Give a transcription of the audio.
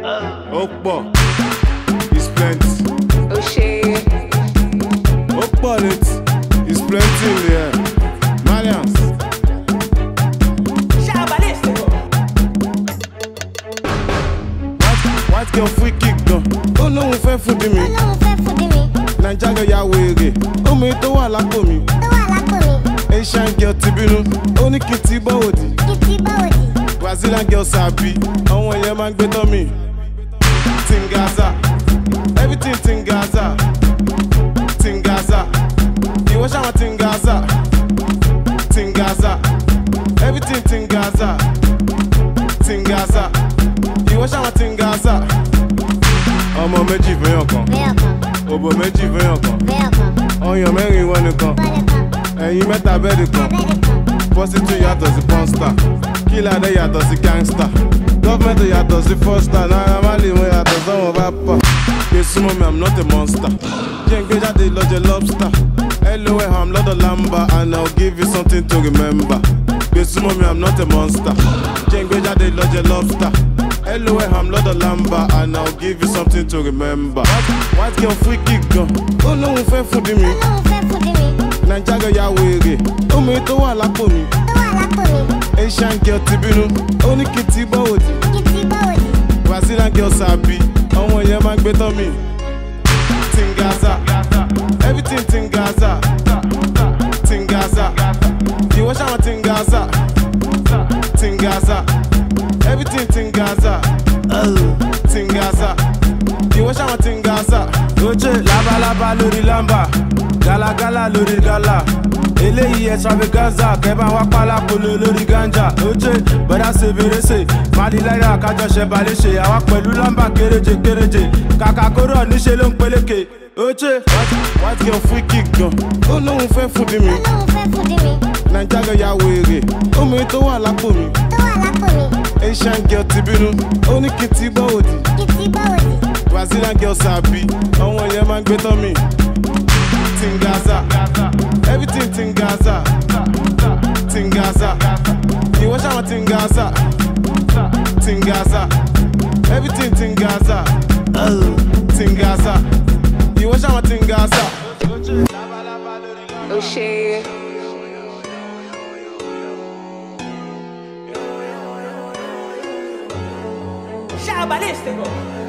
ó pọ̀ is plenty ó ṣe ó pọ̀ létí is plenty in the air mariams white white girl free kick gan ó lóun fẹ́ fún di mi Ọlọ́run fẹ́ fún di mi, naija girl ya wèrè omi tó wà lápò mi tó wà lápò mi, asian girl ti bínú ó ní kí n ti bọ́ òdì kí tí báwo dì? brazilian girl sàbí àwọn èèyàn máa ń gbé tán mi tingaza everything tingaza tingaza ìwọ ṣàwọn tingaza tingaza everything tingaza tingaza ìwọ ṣàwọn tingaza ọmọ méjì fẹ́yàn kan Bẹ́ẹ̀ kan, òbò méjì fẹ́yàn kan bẹ́ẹ̀ kan, ọyàn mẹ́rin ìwọ nìkan bọ́lẹ̀ kan, ẹ̀yin mẹ́ta bẹ́ẹ̀dì kan abẹ́rẹ́ kan, pọ́sítù yàtọ̀ sí pọ́nstà kílàdé yàtọ̀ sí gángstà gọ́fẹ̀mẹ̀ntì yàtọ̀ sí fọ́stà náírà máàlì wọn yàtọ̀ sọ́wọ́n bá pọ̀ gbé súnmọ́ mi i'm not a monster jẹ́ ń gbé jáde lọ́jọ́ lobster loe i'm lọ́dọ̀ lamba and i'll give you something to remember gbé súnmọ́ mi i'm not a monster jẹ́ ń gbé jáde lọ́jọ́ lobster loe i'm lọ́dọ̀ lamba and i'll give you something to remember white, white girl free kick gan ó lóun fẹ́ fún di mi Ọlọ́run fẹ́ fún di mi, naija girl ya wèrè omi tó wà lápò mi. tó wà lápò mi, asian girl ti bínú ó ní kí n ti bọ́ òdì kí tí báwo dì? brazilian girl sàbí àwọn èèyàn máa ń gbé tán mi. tingaza everything tingaza tingaza ìwọ ṣàwọn tingaza tingaza everything tingaza tingaza ìwọ ṣàwọn tingaza. oje labalábá lórí lámbà gálágálá lórí gálà eléyìí extravaganza kẹbà wá pálápolo lórí ganja oje bọ́dá ṣe fèrèsé maliláyà kájọṣe balẹ̀ṣe àwa pẹ̀lú lámbà kéréje kéréje kàkà kóró níṣẹ́ ló ń peléke oje. white white girl free kick gan ó lóun fẹ́ fún di mi Ọlọ́run fẹ́ fún di mi, naija girl ya wèrè omi tó wà lápò mi. tó wà lápò mi, asian girl ti bínú ó ní kí n ti bọ́ òdì kí tí báwo dì? brazilian girl sàbí àwọn èèyàn máa ń gbé tán mi. tingaza everything tingaza tingaza ìwọ ṣàwọn tingaza tingaza everything tingaza tingaza ìwọ ṣàwọn tingaza. ó ṣe Shabalistico.